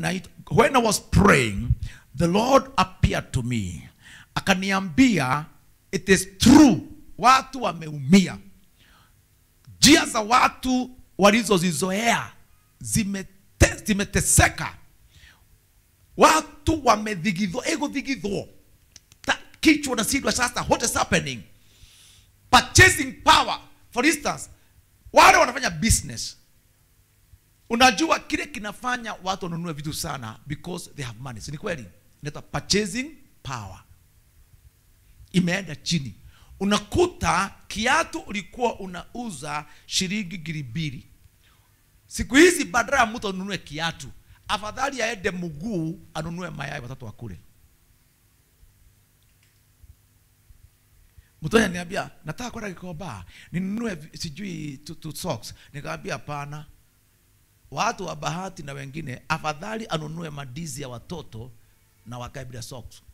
night when I was praying, the Lord appeared to me. Akaniambia, it is true, watu wameumia. Njia za watu walizozizoea zimete, zimeteseka. Watu wamedhigidhwa, egudhigidhwo. Ta- Kichwa na sidwa sasa, what is happening? Purchasing power. For instance, wale wanafanya business unajua kile kinafanya watu wanunue vitu sana because they have money si ni kweli inaitwa purchasing power imeenda chini unakuta kiatu ulikuwa unauza shilingi giri mbili siku hizi badala ya mtu anunue kiatu afadhali aende mguu anunue mayai watatu wakule mtu ananiambia nataka kwenda Gikomba ninunue vi- sijui tu, tu socks nikamwambia hapana watu wa bahati na wengine afadhali anunue madizi ya watoto na wakae bila socks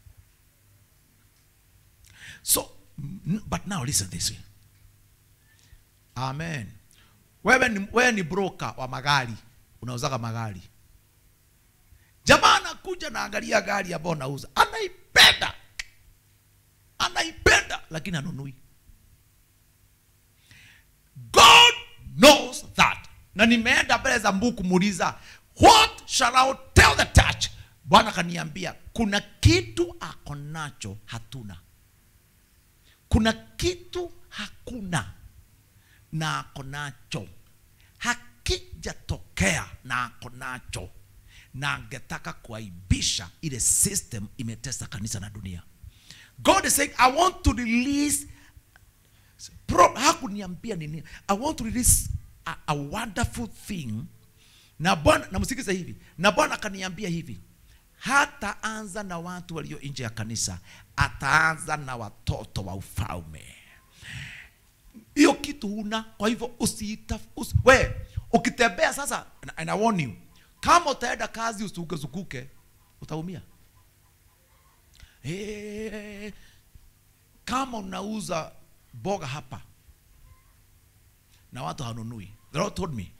so n- but now listen this way amen wewe ni, wewe ni broker wa magari unauzaga magari jamaa anakuja na angalia gari ambayo unauza anaipenda anaipenda lakini anunui god knows that na nimeenda mbele za mbu kumuuliza what shall I tell the church bwana akaniambia kuna kitu ako nacho hatuna kuna kitu hakuna na ako nacho hakijatokea na ako nacho na angetaka kuaibisha ile system imetesa kanisa na dunia god is saying i want to release Pro, hakuniambia nini i want to release a, a wonderful thing na bwana namsikiza hivi na bwana akaniambia hivi hataanza na watu walio nje ya kanisa ataanza na watoto wa ufalme hiyo kitu huna kwa hivyo usiita usi, we ukitembea sasa and- and I warn you kama utaenda kazi usukuke utaumia hey, kama unauza boga hapa na watu hanunui the Lord told me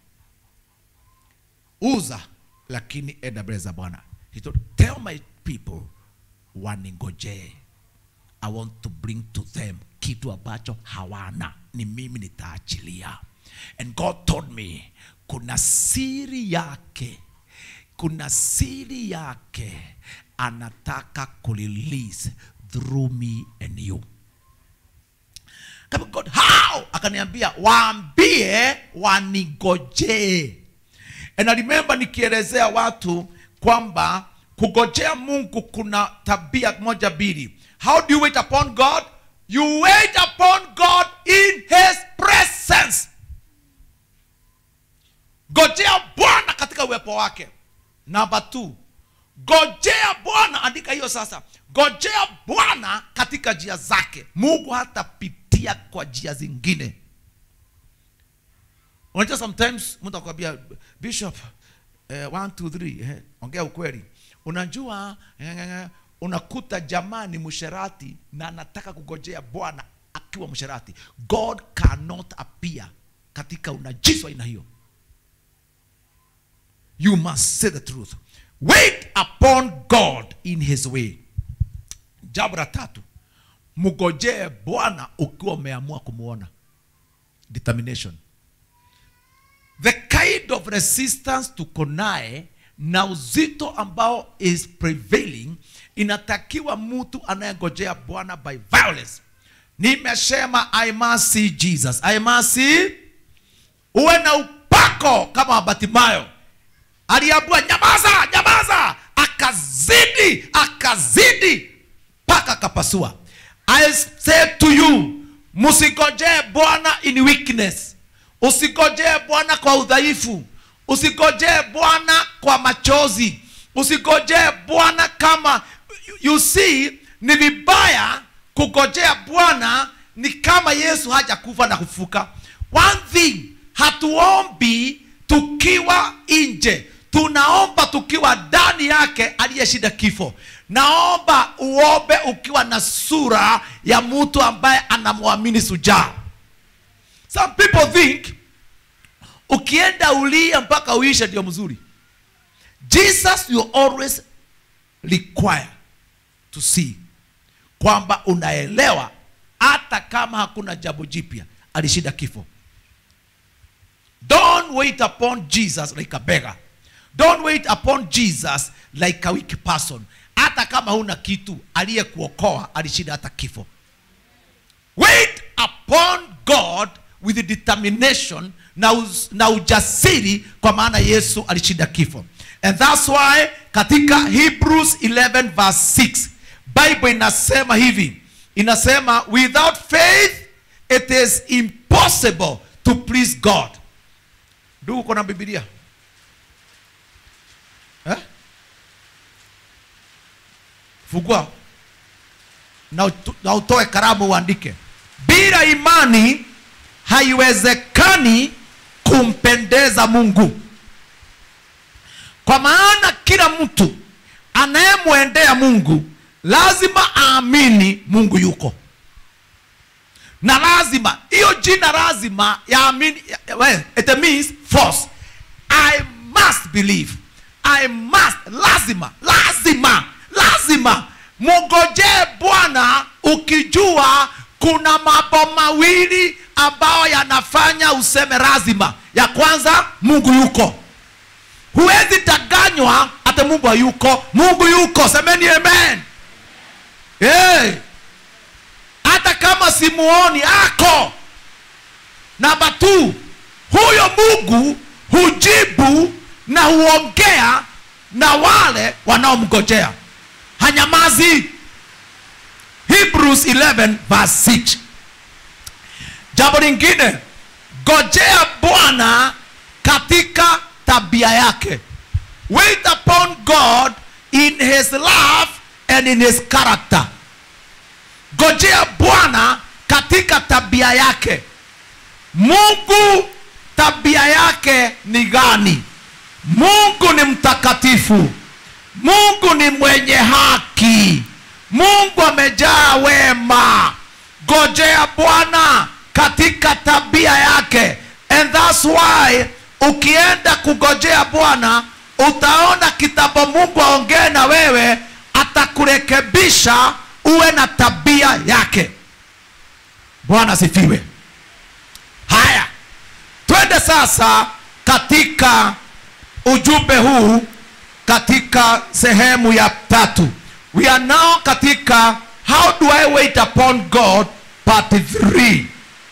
uza lakini enda mbele za bwana he told tell my people waningojee i want to bring to them kitu ambacho hawana ni mimi nitaachilia and god told me kuna siri yake kuna siri yake anataka kurelease through me and you kama god how akaniambia waambie wanigojee and I remember nikielezea watu kwamba kugojea mungu kuna tabia moja mbili how do you wait upon god you wait upon god in his presence gojea bwana katika uwepo wake namba t gojea bwana andika hiyo sasa gojea bwana katika njia zake mungu hatapitia kwa njia zingine unajua sometimes mtu akwambia bishop eh, one, two, three, eh, ongea ukweli unajua eh, eh, unakuta jamaa ni msherati na anataka kugojea bwana akiwa msherati god cannot appear katika unajisi wa aina hiyo you must say the truth wait upon god in his way jambo la tatu mgojee bwana ukiwa umeamua kumwona determination the kind of resistance tuko naye na uzito ambao is prevailing inatakiwa mtu anayengojea bwana by violence nimesema i must see jesus i must see uwe na upako kama wabatimayo aliambua nyamaza nyamaza akazidi akazidi mpaka akapasua i say to you msigojee bwana in weakness usigojee bwana kwa udhaifu usigojee bwana kwa machozi usigojee bwana kama you see ni vibaya kugojea bwana ni kama yesu hajakufa na kufuka one thing hatuombi tukiwa nje tunaomba tukiwa ndani yake aliyeshinda kifo naomba uombe ukiwa na sura ya mtu ambaye anamwamini sujaa some people think ukienda ulia mpaka uishe ndio mzuri jesus you always require to see kwamba unaelewa hata kama hakuna jambo jipya alishinda kifo don't wait upon jesus like a beggar don't wait upon jesus like a weak person hata kama huna kitu aliyekuokoa alishinda hata kifo wait upon god with determination na, uz, na ujasiri kwa maana yesu alishinda kifo and thats why katika hebrews 11 verse 6 bible inasema hivi inasema without faith it is impossible to please god ndugu uko na bibilia eh? fungua na, utu- na utoe karamu uandike bila imani haiwezekani kumpendeza mungu kwa maana kila mtu anayemwendea mungu lazima aamini mungu yuko na lazima hiyo jina lazima yaamini ya- well, it means force i must believe i must lazima lazima lazima mugojee bwana ukijua kuna mambo mawili ambayo yanafanya useme lazima ya kwanza mungu yuko huwezi danganywa hata mungu hayuko mungu yuko semeni amen hey. hata kama simuoni ako namba t huyo mungu hujibu na huongea na wale wanaomgojea hanyamazi hebrews 11 verse 6 jambo lingine gojea bwana katika tabia yake wait upon god in his love and in his character gojea bwana katika tabia yake mungu tabia yake ni gani mungu ni mtakatifu mungu ni mwenye haki mungu amejaa wema gojea bwana katika tabia yake and thats why ukienda kugojea bwana utaona kitambo mungu aongee na wewe atakurekebisha uwe na tabia yake bwana sifiwe haya twende sasa katika ujumbe huu katika sehemu ya tatu we are now katika how do i wait upon god part 3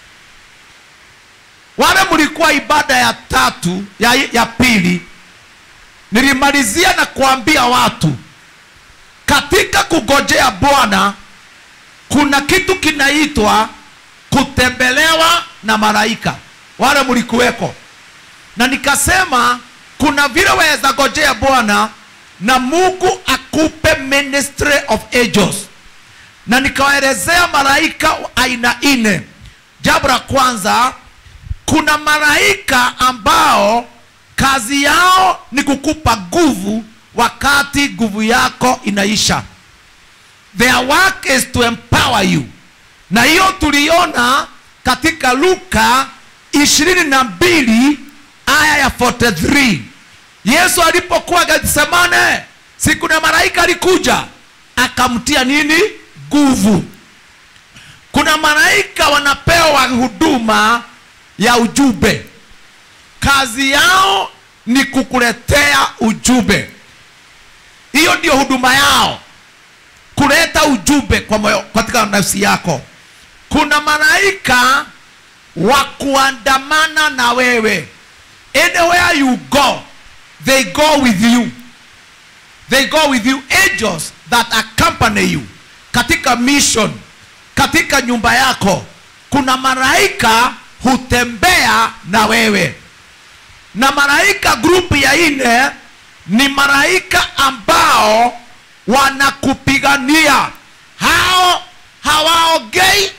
wale mlikuwa ibada ya tatu ya, ya pili nilimalizia na kuambia watu katika kugojea bwana kuna kitu kinaitwa kutembelewa na malaika wale mlikuweko na nikasema kuna vile waweza gojea bwana na mungu akupe ministry of angels na nikawaelezea malaika aina nne jambo la kwanza kuna malaika ambao kazi yao ni kukupa nguvu wakati nguvu yako inaisha their work is to empower you na hiyo tuliona katika luka ishirini na mbili aya ya 43 yesu alipokuwa getsemane siku na malaika alikuja akamtia nini nguvu kuna malaika wanapewa huduma ya ujumbe kazi yao ni kukuletea ujumbe hiyo ndio huduma yao kuleta ujumbe kwa moyo katika nafsi yako kuna malaika wa kuandamana na wewe anywhere you go they go with you they go with you angels that accompany you katika mission katika nyumba yako kuna malaika hutembea na wewe na malaika grupu ya nne ni malaika ambao wanakupigania hao hawaongei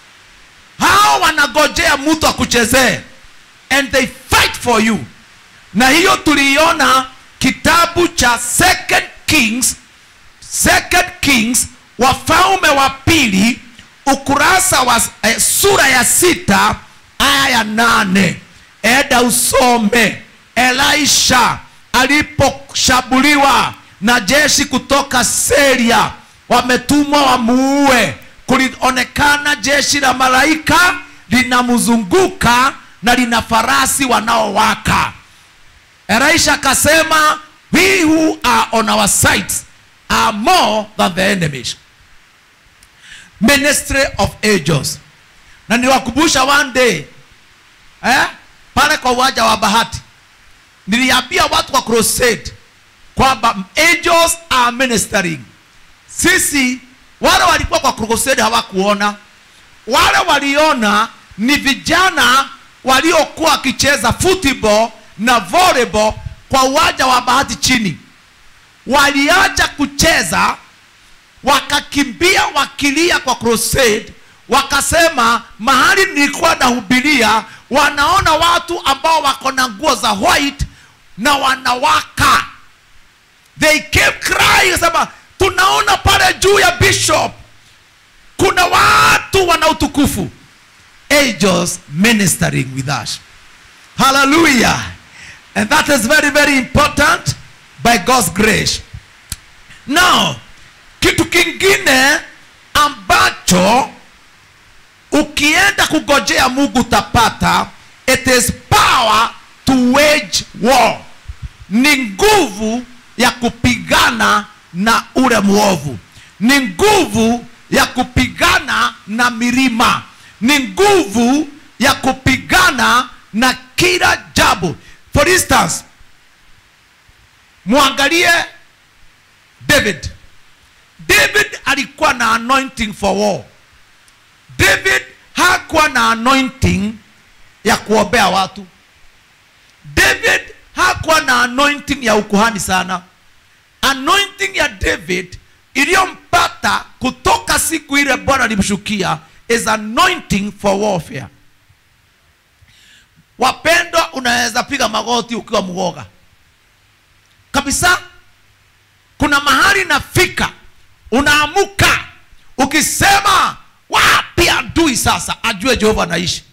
hao wanagojea mtu akuchezee and they fight for you na hiyo tuliiona kitabu cha second kings second kings wafalme wa pili ukurasa wa eh, sura ya sita aya ya nane eda usome elisha aliposhambuliwa na jeshi kutoka Syria, wametumwa wamuue. Kulionekana jeshi la malaika linamzunguka na lina farasi wanaowaka. Elisha akasema, we who are on our side are more than the enemies. Ministry of angels. Na niwakumbusha one day eh, pale kwa uwanja wa Bahati niliambia watu wa crusade kwamba angels are ministering. Sisi wale walikuwa kwa crusade hawakuona, wale waliona ni vijana waliokuwa wakicheza football na volleyball kwa uwanja wa Bahati chini. Waliacha kucheza wakakimbia wakilia kwa crusade, wakasema mahali nilikuwa nahubiria, wanaona watu ambao wako na nguo za white na wanawaka. They came crying, sema tunaona pale juu ya bishop kuna watu wana utukufu. Angels ministering with us. Hallelujah. And that is very very important by God's grace. Now, kitu kingine ambacho ukienda kugojea Mungu utapata, it is power to wage war, ni nguvu ya kupigana na ule mwovu, ni nguvu ya kupigana na milima, ni nguvu ya kupigana na kila jambo. For instance, mwangalie David. David alikuwa na anointing for war. David hakuwa na anointing ya kuombea watu. David hakuwa na anointing ya ukuhani sana. Anointing ya David iliyompata kutoka siku ile Bwana alimshukia is anointing for warfare. Wapendwa, unaweza piga magoti ukiwa mwoga kabisa. Kuna mahali nafika, unaamuka ukisema wapi adui sasa, ajue Jehova anaishi.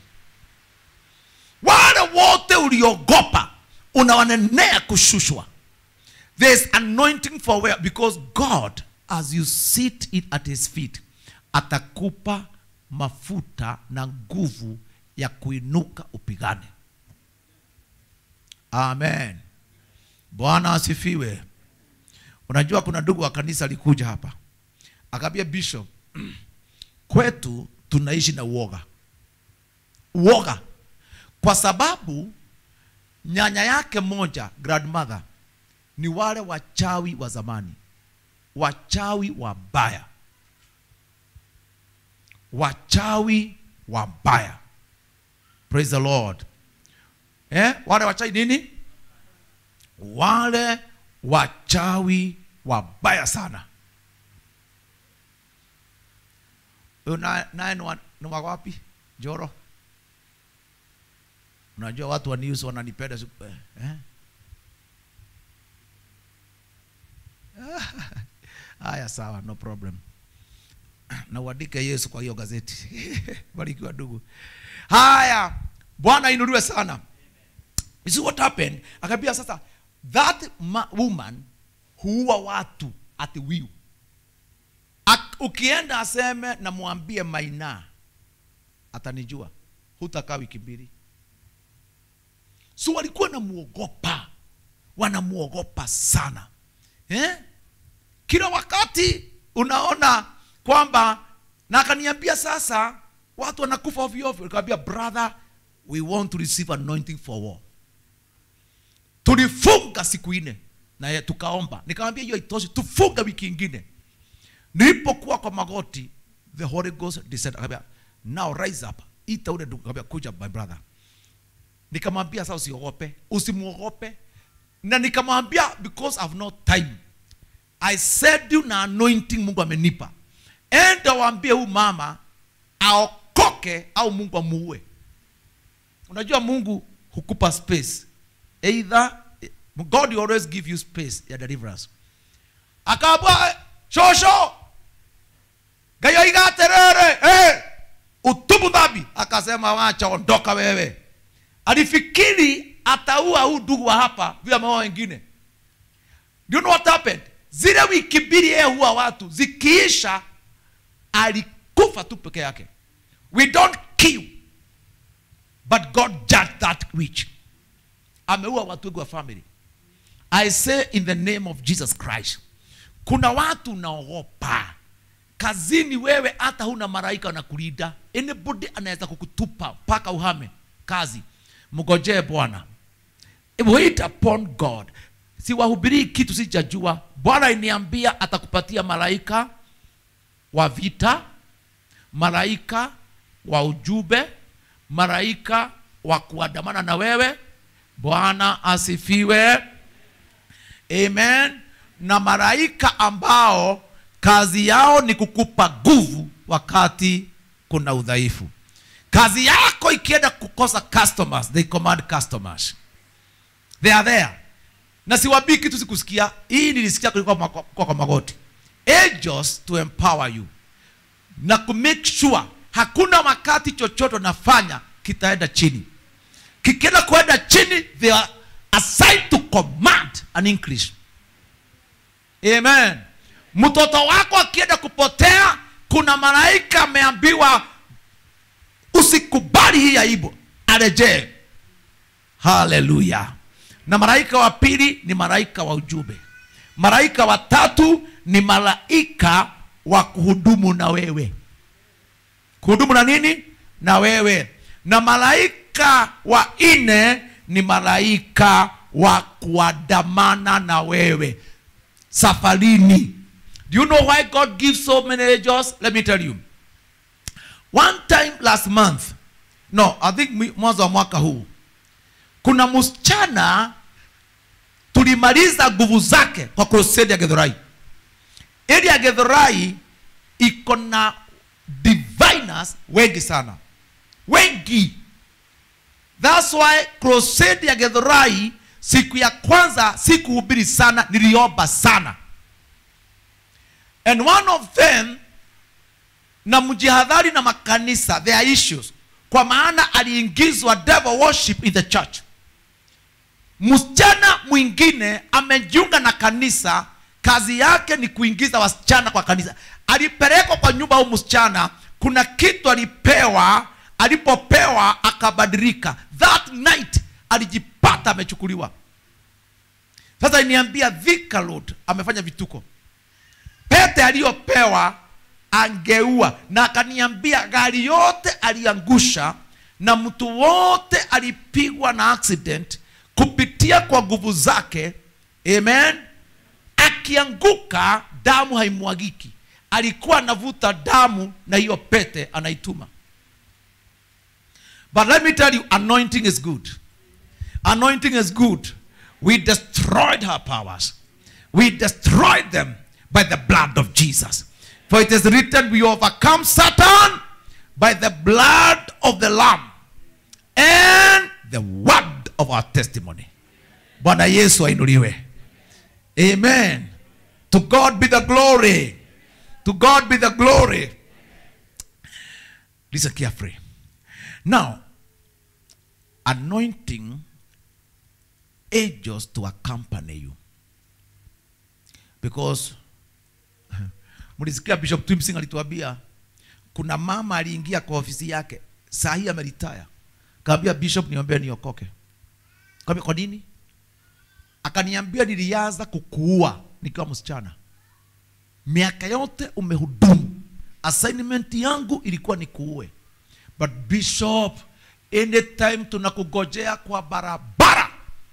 Wale wote uliogopa unawanenea kushushwa. There's anointing for where because God as you sit it at his feet atakupa mafuta na nguvu ya kuinuka upigane. Amen. Bwana asifiwe. Unajua kuna ndugu wa kanisa alikuja hapa akaambia bishop, kwetu tunaishi na uoga, uoga kwa sababu nyanya yake moja grandmother ni wale wachawi wa zamani, wachawi wabaya, wachawi wabaya. Praise the Lord. Eh, wale wachawi nini? Wale wachawi wabaya sana. Huyu na- naye ni wa- ni wa wapi? Joro. Unajua watu wa news wananipenda siku- eh, eh? Haya, sawa, no problem. Na uandike Yesu kwa hiyo gazeti. Barikiwa ndugu. Haya, Bwana inuliwe sana. You see what happened? Akaambia sasa that ma- woman huua watu at will. Ak- Ukienda aseme na mwambie Maina atanijua, hutakaa wiki mbili. So walikuwa namuogopa, wanamuogopa sana eh? Kila wakati unaona kwamba, na akaniambia sasa watu wanakufa ovyo ovyo. Nikamwambia brother, we want to receive anointing for war. Tulifunga siku nne na ye- tukaomba, nikamwambia hiyo haitoshi, tufunga wiki ingine. Nilipokuwa kwa magoti, the Holy Ghost descended, akambia now rise up, ita ule ndugu, akambia kuja my brother nikamwambia sasa usiogope usimwogope na nikamwambia because I've no time I said you na anointing Mungu amenipa enda waambie huyu mama aokoke au Mungu amuue unajua Mungu hukupa space either God will always give you space ya deliverance akaambia shosho gayo igaterere hey! utubu dhambi akasema wacha ondoka wewe alifikiri ataua huu ndugu wa hapa vile ameoa wengine Do you know what happened zile wiki mbili yeye huwa watu zikiisha alikufa tu peke yake we don't kill but god judged that witch ameua watu wengi wa family i say in the name of jesus christ kuna watu unaogopa kazini wewe hata huna malaika wanakulinda anybody anaweza kukutupa mpaka uhame kazi mgojee bwana wait upon god siwahubirii kitu sijajua bwana iniambia atakupatia malaika wa vita malaika wa ujumbe malaika wa kuandamana na wewe bwana asifiwe amen na malaika ambao kazi yao ni kukupa nguvu wakati kuna udhaifu kazi yako ikienda kukosa customers they command customers they are there na siwabii kitu sikusikia hii nilisikia kulikuwa kwa, kwa, kwa magoti angels to empower you na ku make sure hakuna wakati chochote unafanya kitaenda chini kikienda kuenda chini they are assigned to command an increase amen mtoto wako akienda kupotea kuna malaika ameambiwa usikubali hii aibu arejee haleluya na malaika wa pili ni malaika wa ujumbe malaika wa tatu ni malaika wa kuhudumu na wewe kuhudumu na nini na wewe na malaika wa nne ni malaika wa kuandamana na wewe safarini do you know why god gives so many angels let me tell you one time last month no i think mwi- mwanzo wa mwaka huu kuna msichana tulimaliza nguvu zake kwa crusade ya gedhorai ili ya gedhorai iko na diviners wengi sana wengi thats why crusade ya gedhorai siku ya kwanza sikuhubiri sana niliomba sana and one of them na mjihadhari na makanisa their issues kwa maana aliingizwa devil worship in the church msichana mwingine amejiunga na kanisa kazi yake ni kuingiza wasichana kwa kanisa alipelekwa kwa nyumba au msichana kuna kitu alipewa alipopewa akabadilika that night alijipata amechukuliwa sasa niambia Thika Road amefanya vituko pete aliyopewa angeua na akaniambia gari yote aliangusha na mtu wote alipigwa na accident kupitia kwa nguvu zake amen akianguka damu haimwagiki alikuwa anavuta damu na hiyo pete anaituma but let me tell you anointing is good anointing is good we destroyed her powers we destroyed them by the blood of jesus for it is written we overcome satan by the blood of the lamb and the word of our testimony bwana yesu ainuliwe amen to god be the glory to god be the glory listen carefully now anointing angels to accompany you because mlisikia bishop twimsing alituambia kuna mama aliingia kwa ofisi yake saa hii ameritaya kaambia bishop niombee niokoke kaambia kwa nini akaniambia nilianza kukuua nikiwa msichana miaka yote umehudumu assignment yangu ilikuwa ni kuue but bishop anytime tunakugojea kwa barabara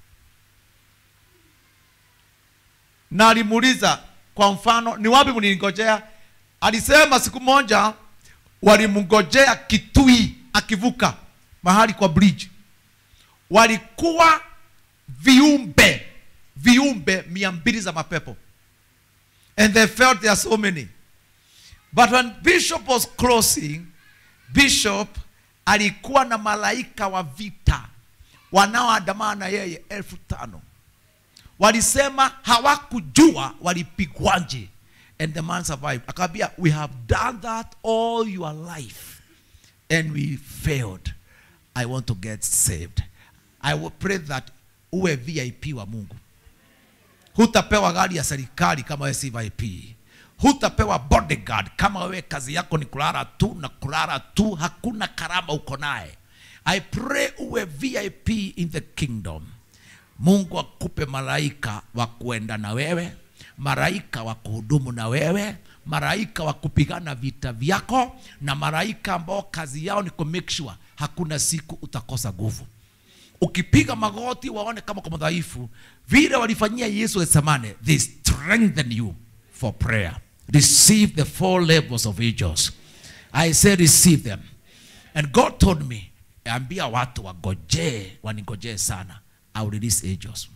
na alimuuliza kwa mfano ni wapi mliningojea alisema siku moja walimngojea kitui akivuka mahali kwa bridge walikuwa viumbe viumbe mia mbili za mapepo and they felt there are so many but when bishop was crossing bishop alikuwa na malaika wa vita wanaoandamana na yeye elfu tano walisema hawakujua walipigwaje and the man survived akawambia we have done that all your life and we failed i want to get saved i will pray that uwe vip wa mungu hutapewa gari ya serikali kama wewe si vip hutapewa bodyguard kama wewe kazi yako ni kulala tu na kulala tu hakuna karama uko naye i pray uwe vip in the kingdom mungu akupe malaika wa kuenda na wewe malaika wa kuhudumu na wewe malaika wa kupigana vita vyako na malaika ambao kazi yao ni ku make sure hakuna siku utakosa nguvu ukipiga magoti waone kama kwa madhaifu vile walifanyia yesu getsemane they strengthen you for prayer receive the four levels of angels i say receive them and god told me ambia watu wagojee wanigojee sana i will release angels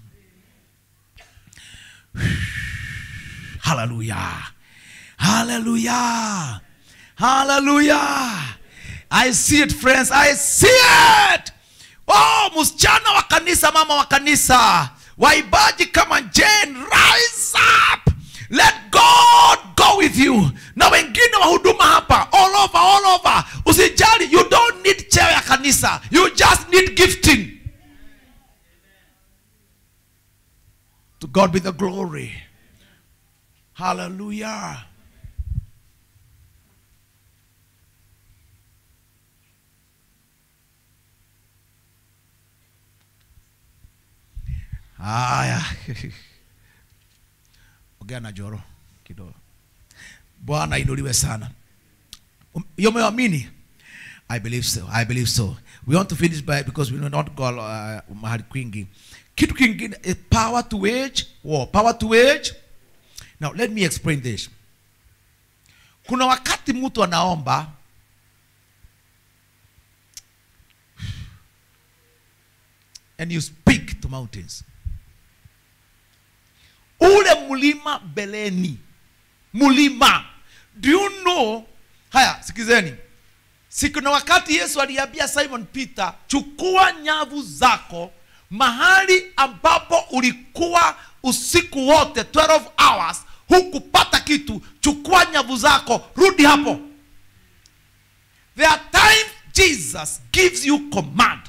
hallelujah hallelujah hallelujah i see it friends i see it oh msichana wa kanisa mama wa kanisa waibaji kama jane rise up let god go with you na wengine wahuduma hapa all over all over usijali you don't need cheo ya kanisa you just need gifting to god be the glory hallelujah haya ongea na joro kidogo bwana inuliwe sana Um, hiyo umeamini i believe so i believe so we want to finish by because we will not go uh, mahali kwingi kitu kingine is power to wage war power to wage now let me explain this kuna wakati mtu anaomba and you speak to mountains ule mlima beleni mlima do you know haya sikizeni siku na wakati yesu aliambia simon peter chukua nyavu zako mahali ambapo ulikuwa usiku wote 12 hours hukupata kitu chukua nyavu zako rudi hapo there are times jesus gives you command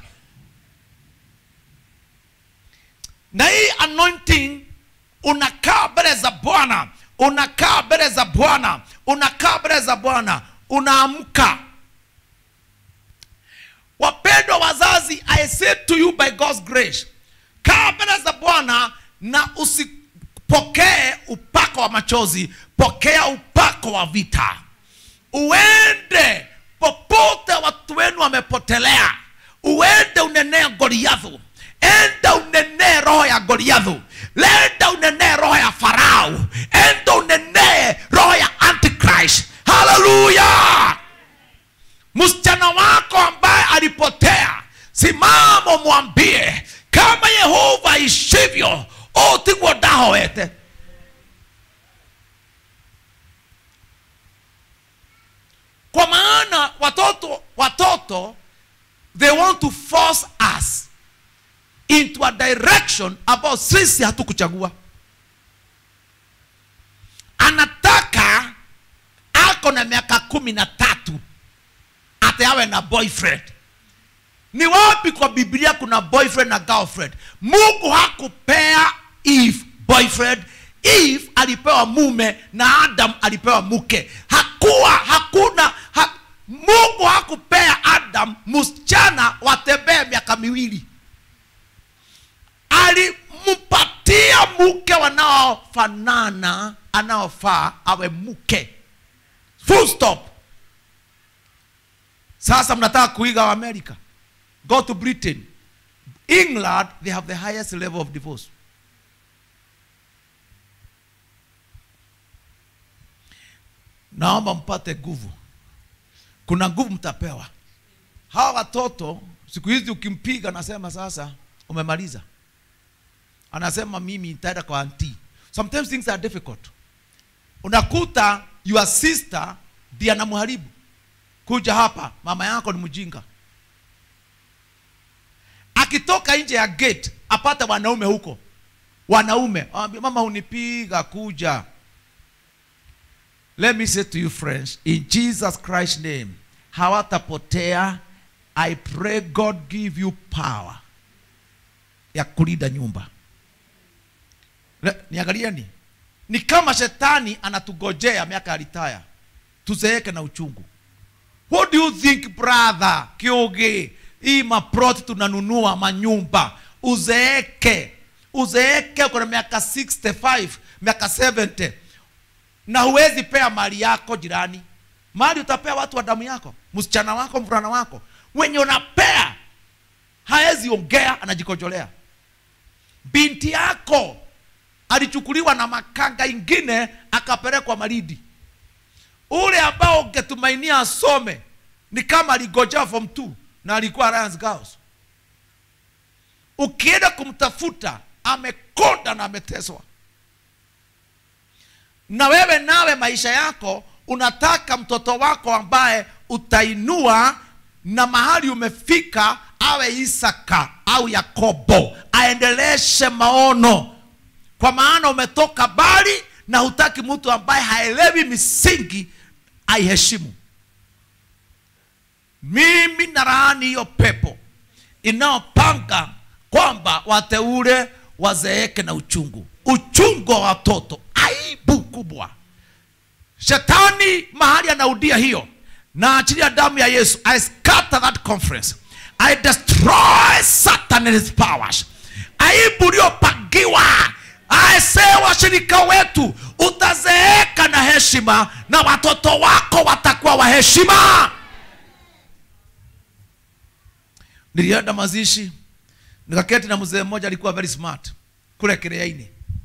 na hii anointing unakaa mbele za bwana unakaa mbele za bwana unakaa mbele za bwana unaamka wapendwa wazazi i say to you by god's grace kaa mbele za bwana na usipokee upako wa machozi pokea upako wa vita uende popote watu wenu wamepotelea uende unenee goliathu enda unenee roho ya goliathu lenda unenee roho ya farao enda unenee roho ya antichrist haleluya msichana wako ambaye alipotea simama mwambie kama yehova ishivyo otigwo ndahowete kwa maana watoto watoto they want to force us into a direction ambao sisi hatukuchagua anataka ako na miaka kumi na tatu ati awe na boyfriend ni wapi kwa biblia kuna boyfriend na girlfriend mungu hakupea eve boyfriend eve alipewa mume na adam alipewa mke hakuwa hakuna ha, mungu hakupea adam msichana watembee miaka miwili alimpatia mke wanaofanana anaofaa awe mke full stop sasa mnataka kuiga wa america go to britain england they have the highest level of divorce naomba mpate nguvu kuna nguvu mtapewa hawa watoto siku hizi ukimpiga anasema sasa umemaliza anasema mimi nitaenda kwa anti sometimes things are difficult unakuta your sister ndiye anamharibu kuja hapa mama yako ni mjinga akitoka nje ya gate apate wanaume huko wanaume awambia mama unipiga kuja let me say to you friends in jesus christ name hawatapotea i pray god give you power ya kulinda nyumba Le- niangalieni ni kama shetani anatugojea miaka ya ritaya tuzeeke na uchungu what do you think brother kiugi hii maproti tunanunua manyumba uzeeke uzeeke uko na miaka 65 miaka 70 na huwezi pea mali yako jirani mali utapea watu wa damu yako msichana wako mvulana wako wenye unapea hawezi ongea anajikojolea binti yako alichukuliwa na makanga ingine akapelekwa maridi ule ambao ungetumainia asome ni kama aligojea form 2 na alikuwa Alliance Girls. Ukienda kumtafuta amekonda na ameteswa, na wewe nawe maisha yako unataka mtoto wako ambaye utainua na mahali umefika awe Isaka au Yakobo, aendeleshe maono, kwa maana umetoka mbali na hutaki mtu ambaye haelewi misingi aiheshimu. Mimi nalaani hiyo pepo inayopanga kwamba wateule wazeeke na uchungu, uchungu wa watoto, aibu kubwa. Shetani mahali anaudia hiyo, na achilia damu ya Yesu. I scatter that conference, I destroy Satan and his powers. Aibu iliyopangiwa aise, washirika wetu, utazeeka na heshima, na watoto wako watakuwa wa heshima. Nilienda mazishi nikaketi na mzee mmoja alikuwa very smart kule Kireaini,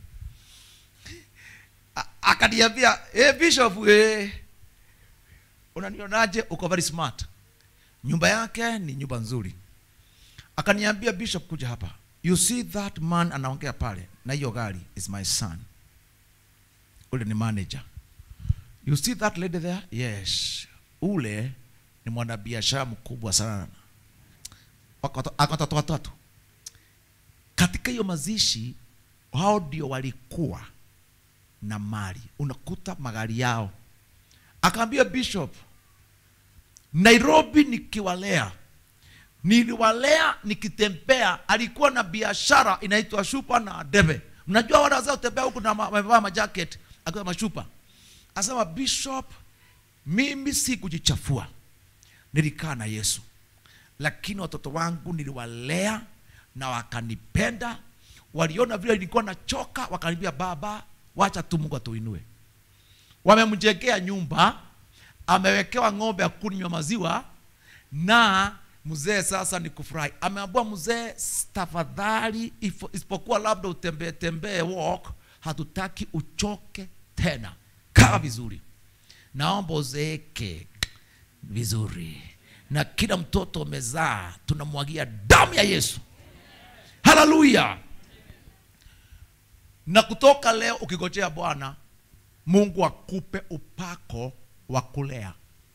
A- akaniambia hey, bishop eh, unanionaje? Uko very smart. Nyumba yake ni nyumba nzuri. Akaniambia bishop, kuja hapa, you see that man anaongea pale na hiyo gari is my son. Ule ni manager. You see that lady there? Yes. Ule ni mwanabiashara mkubwa sana Wako- ako watoto watatu. Katika hiyo mazishi, hao ndio walikuwa na mali, unakuta magari yao. Akaambia bishop, Nairobi nikiwalea, niliwalea nikitembea, alikuwa na biashara inaitwa shupa na debe. Mnajua wale wazee utembea huku na ma- wamevaa majacket akiwa mashupa. Asema bishop, mimi si kujichafua, nilikaa na Yesu lakini watoto wangu niliwalea na wakanipenda. Waliona vile nilikuwa nachoka, wakaniambia baba, wacha tu Mungu atuinue. Wamemjengea nyumba, amewekewa ng'ombe ya kunywa maziwa, na mzee sasa ni kufurahi. Ameambua mzee, tafadhali, ifo- isipokuwa labda utembee tembee walk, hatutaki uchoke tena, kaa vizuri, naomba uzeeke vizuri na kila mtoto umezaa tunamwagia damu ya Yesu. Haleluya! Na kutoka leo ukigojea Bwana Mungu akupe upako wa kulea.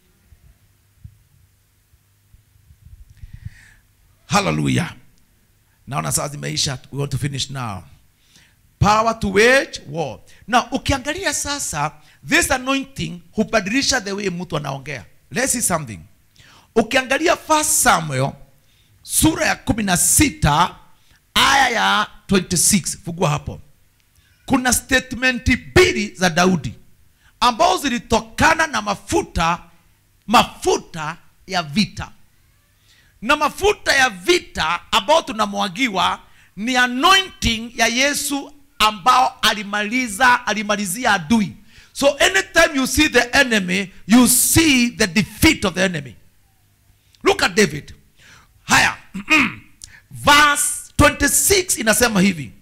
Haleluya! Naona saa zimeisha, we want to finish now. Power to wage war. Na ukiangalia sasa, this anointing hubadilisha the way mtu anaongea. Let's see something. Ukiangalia First Samuel sura ya kumi na sita aya ya 26, fungua hapo. Kuna statement mbili za Daudi ambazo zilitokana na mafuta mafuta ya vita na mafuta ya vita ambao tunamwagiwa ni anointing ya Yesu ambao alimaliza alimalizia adui. So anytime you see the enemy, you see the defeat of the enemy. Look at David. Haya. Verse 26 inasema hivi.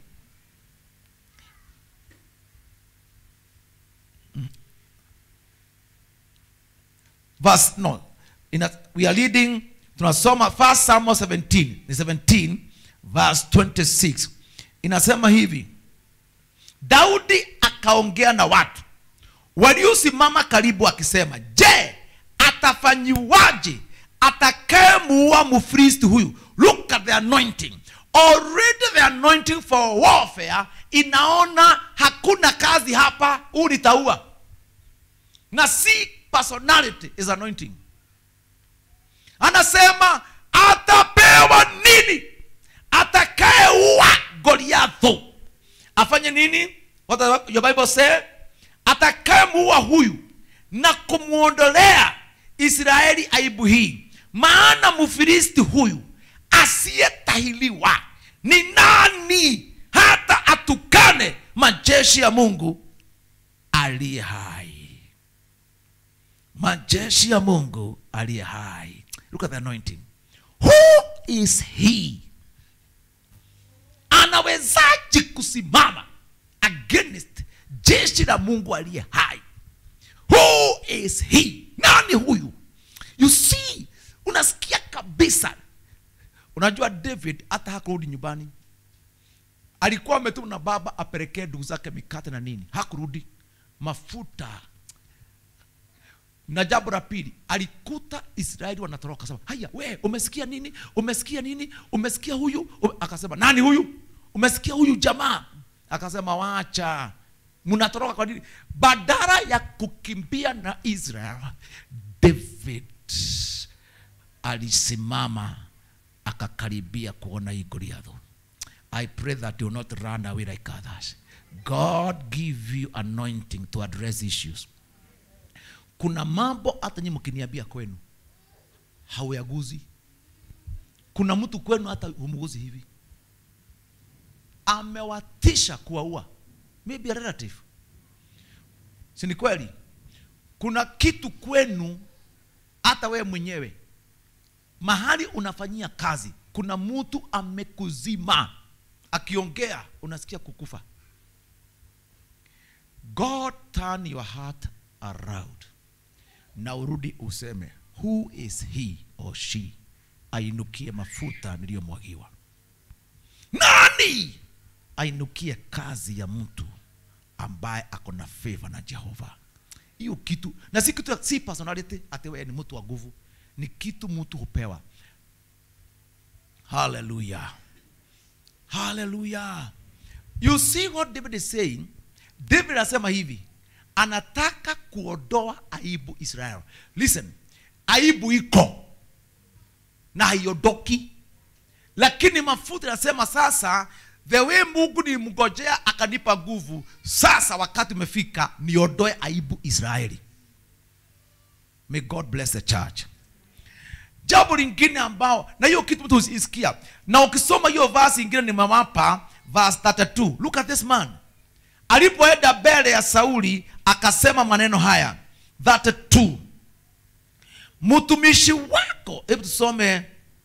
Verse no. Ina, we are reading tunasoma first Samuel 17, ni 17 verse 26. Inasema hivi. Daudi akaongea na watu waliosimama karibu akisema, je, atafanyiwaje atakayemuua mfilisti huyu? Look at the anointing. Already the anointing for warfare inaona hakuna kazi hapa, huu nitaua. Na si personality is anointing. Anasema atapewa nini atakayeua Goliatho afanye nini what does your bible say atakayemuua huyu na kumwondolea israeli aibu hii maana mfilisti huyu asiyetahiliwa ni nani hata atukane majeshi ya mungu aliye hai majeshi ya mungu aliye hai look at the anointing who is he anawezaji kusimama against jeshi la mungu aliye hai who is he nani huyu you see unasikia kabisa unajua david hata hakurudi nyumbani alikuwa ametuma na baba apelekee ndugu zake mikate na nini hakurudi mafuta na jambo la pili alikuta israeli wanatoroka sema haya we umesikia nini umesikia nini umesikia huyu Ume... akasema nani huyu umesikia huyu jamaa akasema wacha mnatoroka kwa nini badala ya kukimbia na israel david alisimama akakaribia kuona hii goliathu i pray that you will not run away like others god give you anointing to address issues kuna mambo hata nyi mkiniambia kwenu hauyaguzi kuna mtu kwenu hata humguzi hivi amewatisha kuwaua maybe a relative si ni kweli kuna kitu kwenu hata wewe mwenyewe mahali unafanyia kazi kuna mtu amekuzima akiongea unasikia kukufa god turn your heart around na urudi useme who is he or she ainukie mafuta niliyomwagiwa nani ainukie kazi ya mtu ambaye ako na favor na jehova hiyo kitu na si kitu si personality ati wewe ni mtu wa nguvu ni kitu mtu hupewa haleluya haleluya you see what david is saying david anasema hivi anataka kuondoa aibu israel listen aibu iko na haiondoki lakini mafuta yanasema sasa the way mungu nilimngojea akanipa nguvu sasa wakati umefika niondoe aibu israeli may god bless the church jambo lingine ambao na hiyo kitu mtu usisikia na ukisoma hiyo vasi ingine nimewapa verse 32 look at this man alipoenda mbele ya sauli akasema maneno haya 32 mtumishi wako hebu tusome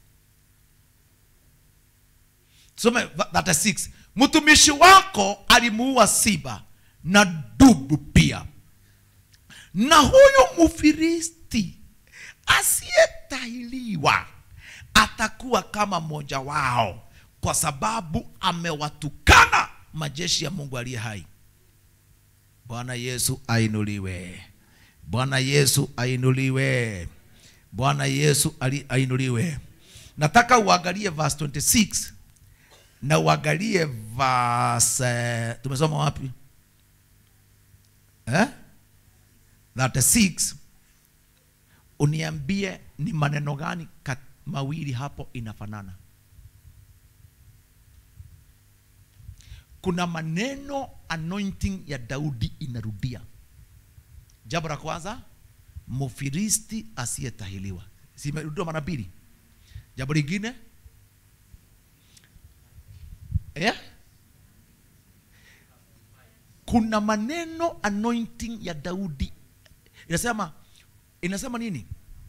tusome 36 mtumishi wako alimuua siba na dubu pia na huyu mfilisti asiyetahiliwa atakuwa kama mmoja wao kwa sababu amewatukana majeshi ya mungu aliye hai bwana yesu ainuliwe bwana yesu ainuliwe bwana yesu ali- ainuliwe nataka uangalie verse 26 na uangalie verse eh, tumesoma wapi eh? 36 uniambie ni maneno gani kat, mawili hapo inafanana kuna maneno anointing ya daudi inarudia jambo la kwanza mfilisti asiyetahiliwa simerudiwa mara mbili jambo lingine yeah? kuna maneno anointing ya daudi inasema inasema nini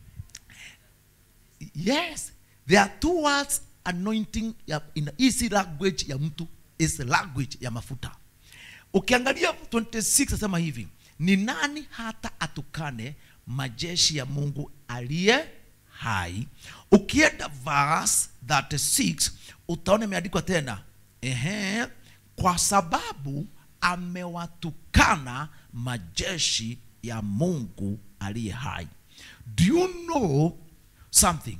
yes there are two words anointing ya in easy language ya mtu is language ya mafuta ukiangalia 26 nasema hivi ni nani hata atukane majeshi ya mungu aliye hai ukienda verse 36 utaona imeandikwa tena ehe kwa sababu amewatukana majeshi ya mungu aliye hai do you know something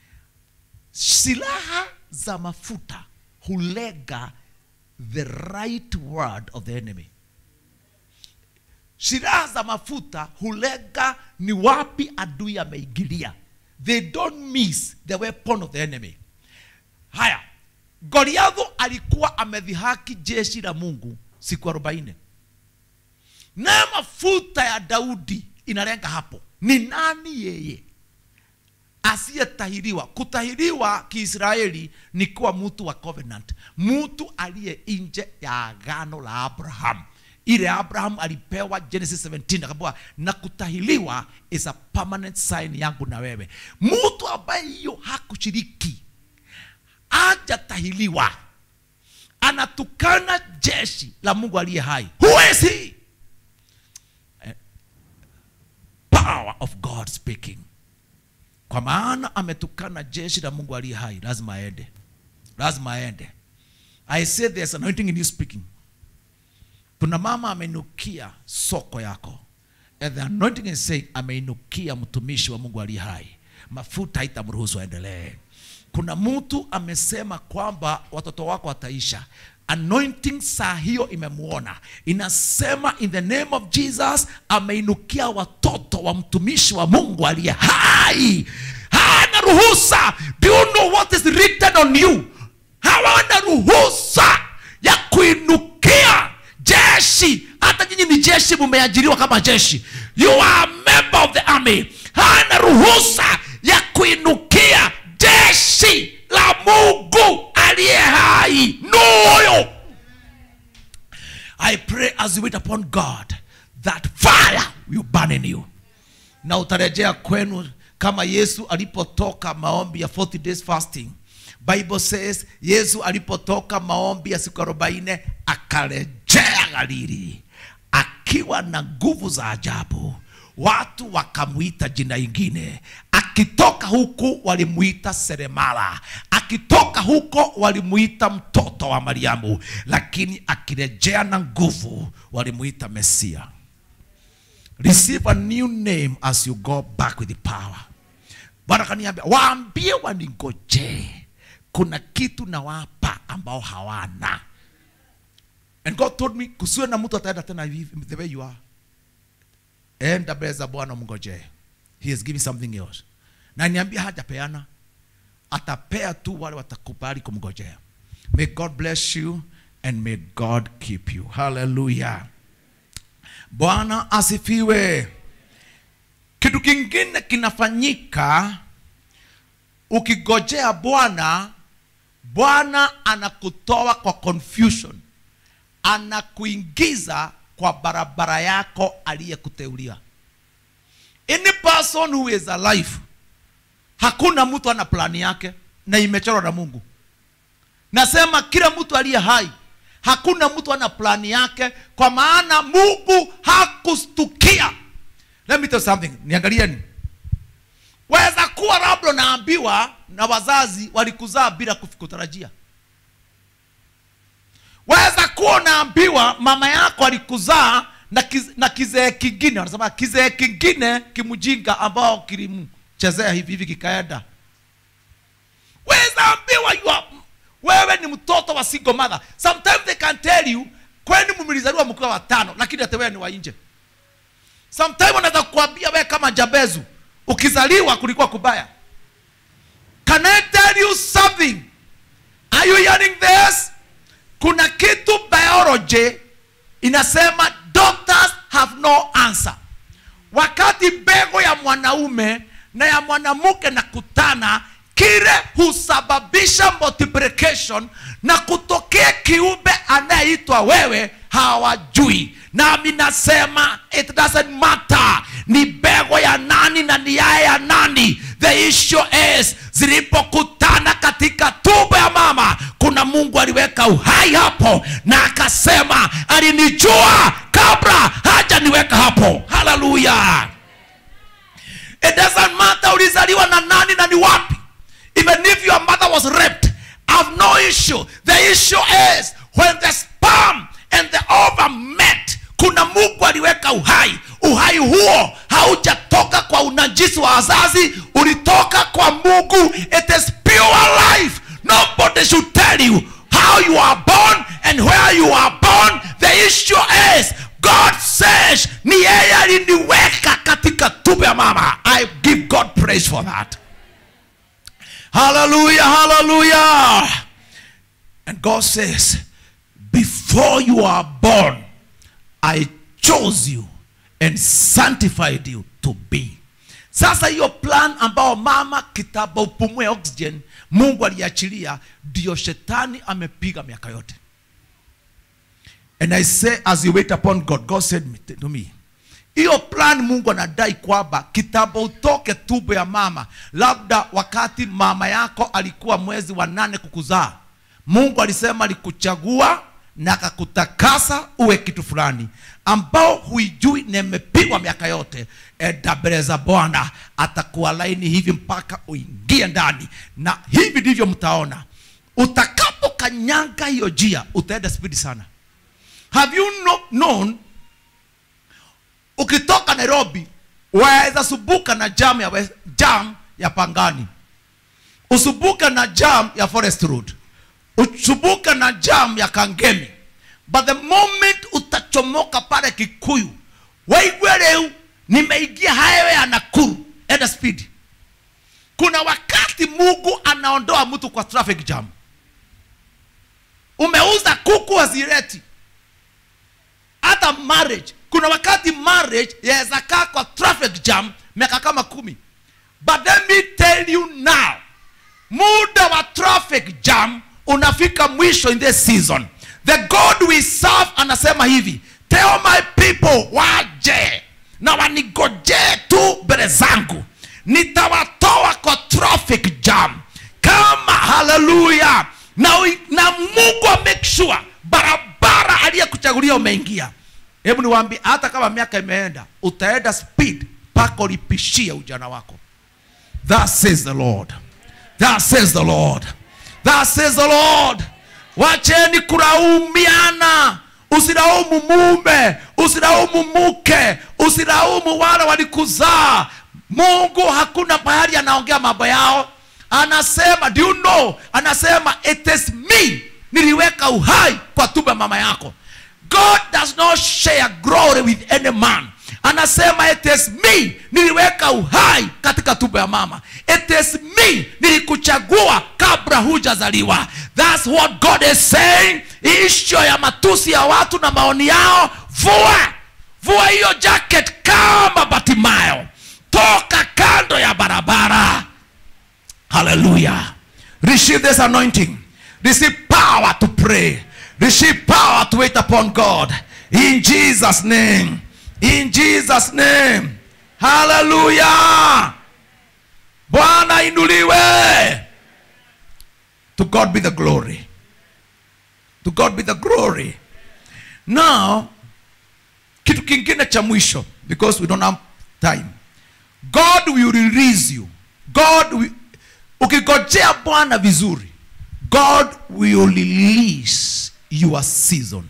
silaha za mafuta hulega the right word of the enemy silaha za mafuta hulega ni wapi adui ameingilia they don't miss the weapon of the enemy haya goliatho alikuwa amedhihaki jeshi la mungu siku arobaini naye mafuta ya daudi inalenga hapo ni nani yeye asiyetahiriwa kutahiriwa kiisraeli ni kuwa mtu wa covenant mtu aliye nje ya agano la abraham ile abraham alipewa genesis 17 akapewa na kutahiriwa is a permanent sign yangu na wewe mtu ambaye hiyo hakushiriki hajatahiriwa anatukana jeshi la mungu aliye hai who is he Eh, power of god speaking kwa maana ametukana jeshi la mungu aliye hai lazima aende lazima aende i say there's anointing in you speaking kuna mama ameinukia soko yako and the anointing is saying ameinukia mtumishi wa mungu aliye hai mafuta haitamruhusu aendelee kuna mtu amesema kwamba watoto wako wataisha anointing saa hiyo imemuona inasema in the name of jesus ameinukia watoto wa mtumishi wa mungu aliye hai hana ruhusa do you know what is written on you hawana ruhusa ya kuinukia jeshi hata nyinyi ni jeshi mumeajiriwa kama jeshi you are a member of the army hana ruhusa ya kuinukia jeshi la mungu aliye hai noyo i pray as you wait upon god that fire will burn in you na utarejea kwenu kama yesu alipotoka maombi ya 40 days fasting bible says yesu alipotoka maombi ya siku arobaini akarejea galili akiwa na nguvu za ajabu watu wakamwita jina ingine akitoka huku walimuita seremala akitoka huko walimuita mtoto wa mariamu lakini akirejea na nguvu walimuita mesia receive a new name as you go back with the power bwana kaniambia waambie waningojee kuna kitu nawapa ambao hawana and god told me kusiwe na mtu ataenda tena hivi the way you are enda mbele za bwana mngojee he is giving something else na niambia hajapeana atapea tu wale watakubali kumngojea may god bless you and may god keep you hallelujah bwana asifiwe kitu kingine kinafanyika ukigojea bwana bwana anakutoa kwa confusion anakuingiza kwa barabara yako aliyekuteulia any person who is alive hakuna mtu ana plani yake na imechorwa na mungu nasema kila mtu aliye hai hakuna mtu ana plani yake kwa maana mungu hakustukia let me tell you something niangalieni waweza kuwa labda naambiwa na wazazi walikuzaa bila kutarajia waweza kuwa unaambiwa mama yako alikuzaa na, kiz, na kizee kingine wanasema kizee kingine kimjinga ambao kilimchezea hivi hivi kikaenda waweza ambiwa you are, wewe ni mtoto wa single mother sometimes they can tell you kwani mmelizaliwa mkiwa watano lakini hata wewe ni wa nje sometimes wanaweza kukwambia wewe kama jabezu ukizaliwa kulikuwa kubaya can i tell you something are you hearing this kuna kitu biology inasema doctors have no answer wakati mbegu ya mwanaume na ya mwanamke na kutana kile husababisha multiplication na kutokea kiumbe anayeitwa wewe hawajui nami nasema it doesn't matter ni mbegu ya nani na ni yaya ya nani the issue is zilipokutana katika tumbo ya mama kuna mungu aliweka uhai hapo na akasema alinijua kabla hajaniweka hapo haleluya it doesn't matter ulizaliwa na nani na ni wapi even if your mother was raped I have no issue the issue is when the sperm and the ovum met kuna mungu aliweka uhai uhai huo haujatoka kwa unajisi wa wazazi ulitoka kwa mungu it is pure life nobody should tell you how you are born and where you are born the issue is god says ni yeye aliniweka katika tumbo ya mama i give god praise for that haleluya haleluya And God says, Before you are born, I chose you and sanctified you to be. Sasa hiyo plan ambao mama kitaba upumue oxygen Mungu aliachilia, ndio shetani amepiga miaka yote. And I say as you wait upon God, God said me- to me, hiyo plan Mungu anadai kwamba kitambo utoke tumbo ya mama, labda wakati mama yako alikuwa mwezi wa nane kukuzaa, Mungu alisema alikuchagua na akakutakasa uwe kitu fulani ambao huijui na imepigwa miaka yote. Enda mbele za Bwana, atakuwa laini hivi mpaka uingie ndani, na hivi ndivyo mtaona utakapokanyanga hiyo njia, utaenda spidi sana. Have you no, known ukitoka Nairobi waweza subuka na jam ya, West- jam ya Pangani, usubuka na jam ya Forest Road, usubuka na jam ya Kangemi, but the moment utachomoka pale Kikuyu, waigwe leo nimeingia highway ya Nakuru, enda speed. Kuna wakati Mungu anaondoa mtu kwa traffic jam. Umeuza kuku hazileti hata marriage kuna wakati marriage yaweza kaa kwa traffic jam miaka kama kumi but let me tell you now muda wa traffic jam unafika mwisho in this season the god we serve anasema hivi tell my people waje na wanigojee tu mbele zangu nitawatoa kwa traffic jam kama haleluya na, ui- na mungu wa make sure barabara aliyekuchagulia umeingia hebu niwaambie hata kama miaka imeenda utaenda speed mpaka ulipishie ujana wako Thus says the Lord. Thus says the Lord. Thus says the Lord. Wacheni kulaumiana. Usilaumu mume, usilaumu mke, usilaumu wale walikuzaa. Mungu hakuna mahali anaongea mambo yao. Anasema, do you know? Anasema it is me niliweka uhai kwa tumbo ya mama yako. God does not share glory with any man anasema it is me niliweka uhai katika tumbo ya mama it is me nilikuchagua kabla hujazaliwa thats what god is saying isho ya matusi ya watu na maoni yao vua vua hiyo jacket kama batimayo toka kando ya barabara Hallelujah. Receive this anointing. Receive power to pray. Receive power to wait upon God. In Jesus' name. In Jesus' name. Hallelujah. Bwana inuliwe. To God be the glory. To God be the glory. Now, kitu kingine cha mwisho because we don't have time. God will release you. God will, ukigojea Bwana vizuri, God will release your season.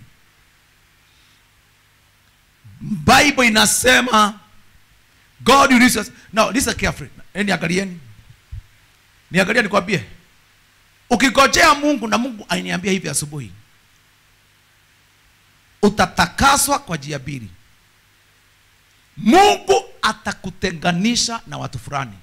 Bible inasema God will release us. Now listen carefully. Eh, Niangalieni. Niangalie nikwambie. Ukigojea Mungu na Mungu aliniambia hivi asubuhi. Utatakaswa kwa njia mbili. Mungu atakutenganisha na watu fulani.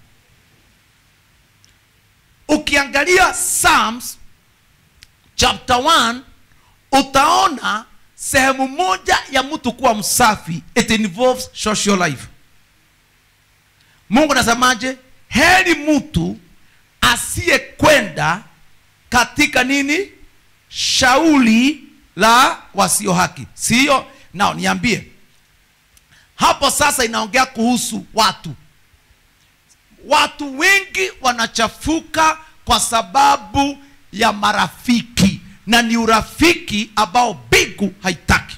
Ukiangalia Psalms chapter 1 utaona sehemu moja ya mtu kuwa msafi it involves social life. Mungu anasemaje? Heri mtu asiyekwenda katika nini? Shauli la wasio haki. Sio? Nao niambie hapo sasa inaongea kuhusu watu watu wengi wanachafuka kwa sababu ya marafiki na ni urafiki ambao mbingu haitaki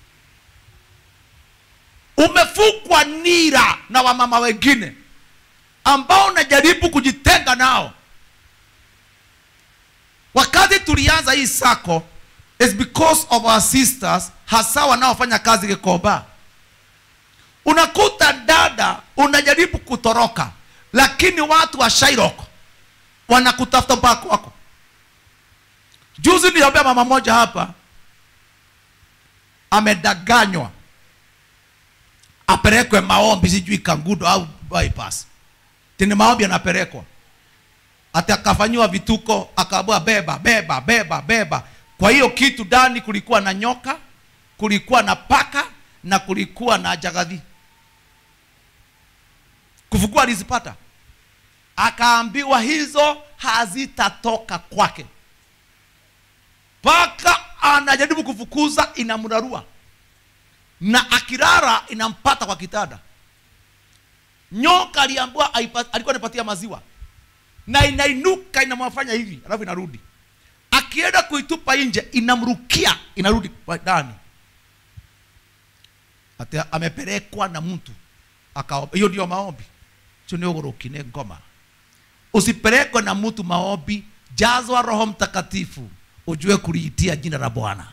umefukwa nira na wamama wengine ambao unajaribu kujitenga nao wakati tulianza hii sako is because of our sisters hasa wanaofanya kazi Gikomba unakuta dada unajaribu kutoroka lakini watu wa Shairok wanakutafuta mpaka kwako juzi niliombea mama moja hapa amedanganywa apelekwe maombi sijui kangudo au bypass tini maombi anapelekwa ati akafanyiwa vituko akaambiwa beba beba beba beba kwa hiyo kitu ndani kulikuwa na nyoka kulikuwa na paka na kulikuwa na jagadhi kufukua alizipata akaambiwa hizo hazitatoka kwake paka anajaribu kufukuza inamrarua na akirara inampata kwa kitanda nyoka aliambiwa aipa- alikuwa anapatia maziwa na inainuka inamwafanya hivi alafu inarudi akienda kuitupa nje inamrukia inarudi kwa ndani ati amepelekwa na mtu akaomba hiyo ndio maombi sio ni ugurukine ngoma usipelekwe na mtu maombi jazwa roho mtakatifu ujue kuliitia jina la bwana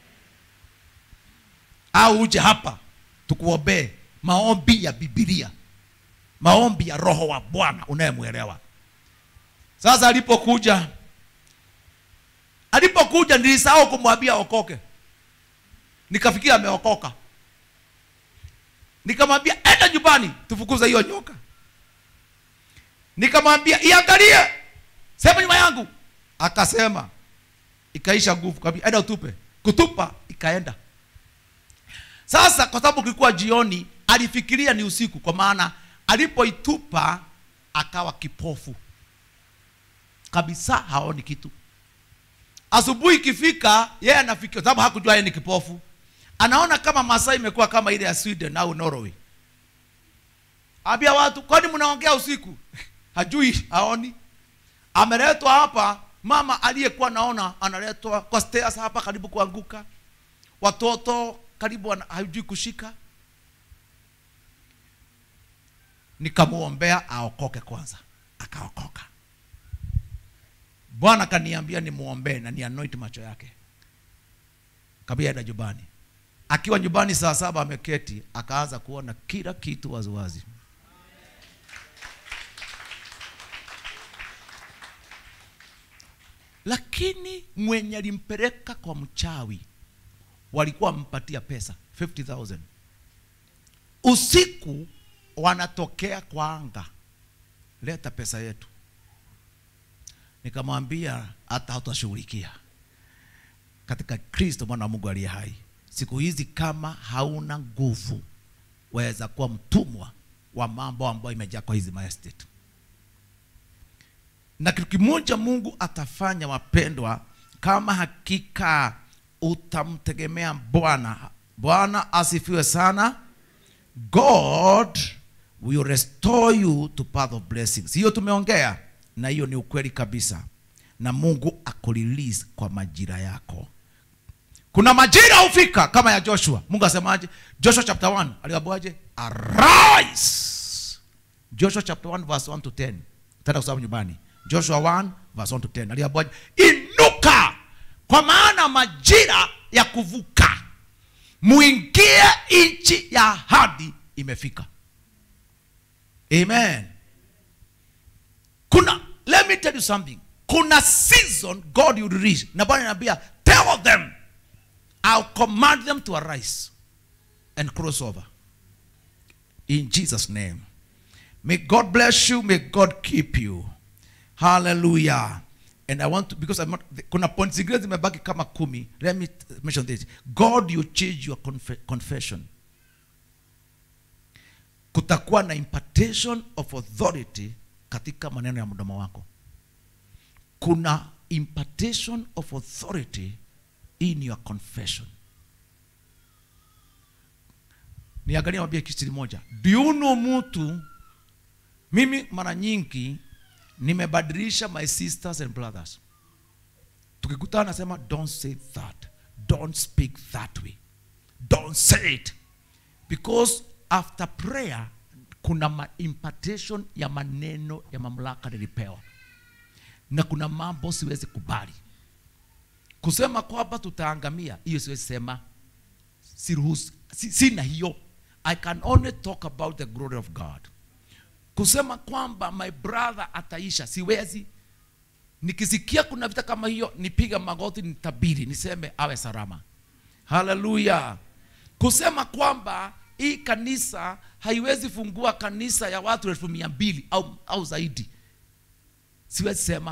au uje hapa tukuombee maombi ya bibilia maombi ya roho wa bwana unayemwelewa sasa alipokuja alipokuja nilisahau kumwambia okoke nikafikia ameokoka nikamwambia enda nyumbani tufukuze hiyo nyoka nikamwambia iangalie sema nyuma yangu akasema ikaisha nguvu kabisa enda utupe kutupa ikaenda sasa kwa sababu kilikuwa jioni alifikiria ni usiku kwa maana alipoitupa akawa kipofu kabisa haoni kitu asubuhi ikifika yeye anafikia sababu hakujua yeye ni kipofu anaona kama masaa imekuwa kama ile ya sweden au norway ambia watu kwani mnaongea usiku hajui haoni ameletwa hapa mama aliyekuwa naona analetwa kwa stairs hapa karibu kuanguka watoto karibu wana- hajui kushika nikamwombea aokoke kwanza akaokoka bwana kaniambia nimwombee na nianoint macho yake kabia enda nyumbani akiwa nyumbani saa saba ameketi akaanza kuona kila kitu waziwazi lakini mwenye alimpeleka kwa mchawi walikuwa wampatia pesa 50000 usiku wanatokea kwa anga leta pesa yetu nikamwambia hata hatutashughulikia katika kristo mwana wa mungu aliye hai siku hizi kama hauna nguvu waweza kuwa mtumwa wa mambo ambayo imejaa kwa hizi maestate na kitu kimoja mungu atafanya wapendwa kama hakika utamtegemea bwana bwana asifiwe sana god will restore you to path of blessings hiyo tumeongea na hiyo ni ukweli kabisa na mungu akurelease kwa majira yako kuna majira hufika kama ya joshua mungu asemaje joshua chapter 1 aliambiwaje arise joshua chapter 1 verse 1 to 10 tenda kusoma nyumbani joshua 1 verse 1 to 10 aliambiwaje inuka kwa maana majira ya kuvuka muingie nchi ya ahadi imefika amen kuna let me tell you something kuna season god will release na bwana anambia tell them i'll command them to arise and cross over in jesus name may god bless you may god keep you hallelujah and i want to because I'm not, kuna point zingine zimebaki kama kumi let me t- mention this god you change your confe- confession kutakuwa na impartation of authority katika maneno ya mdomo wako kuna impartation of authority in your confession niangalia mwambie kitu moja do you know mtu mimi mara nyingi nimebadilisha my sisters and brothers tukikutana nasema don't say that don't speak that way don't say it because after prayer kuna ma impartation ya maneno ya mamlaka nilipewa na kuna mambo siwezi kubali kusema kwamba tutaangamia hiyo siwezi sema siruhusu si, sina hiyo i can only talk about the glory of god kusema kwamba my brother ataisha siwezi nikisikia kuna vita kama hiyo nipiga magoti nitabiri niseme awe salama haleluya kusema kwamba hii kanisa haiwezi fungua kanisa ya watu elfu mia mbili au, au zaidi siwezi sema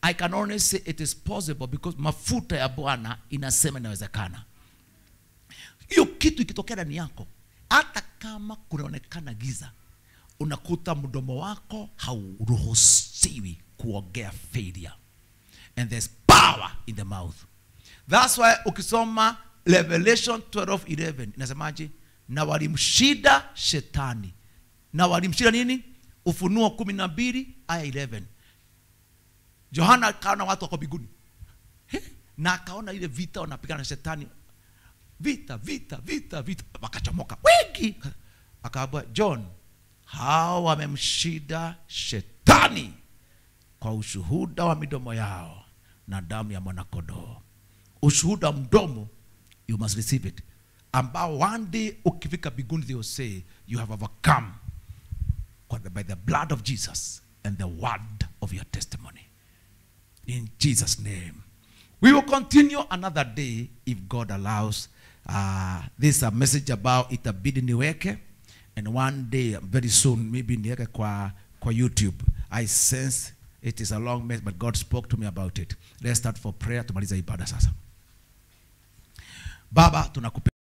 i can only say it is possible because mafuta ya bwana inasema inawezekana hiyo kitu ikitokea ndani yako hata kama kunaonekana giza unakuta mdomo wako hauruhusiwi kuongea failure and there's power in the mouth thats why ukisoma revelation 12:11 inasemaje na walimshida shetani na walimshida nini ufunuo kumi na mbili aya 11 yohana akaona watu wako mbinguni He, na akaona ile vita wanapigana na shetani vita vita vita vita wakachomoka wengi akaambia john hawa wamemshida shetani kwa ushuhuda wa midomo yao na damu ya mwanakodoo ushuhuda wa mdomo you must receive it ambao one day ukifika biguni they will say you have overcome kwa the- by the blood of jesus and the word of your testimony in jesus name we will continue another day if god allows uh, this is a message about itabidi niweke and one day very soon maybe niweke kwa, kwa youtube i sense it is a long message but god spoke to me about it let's start for prayer tumaliza ibada sasa baba tunakupe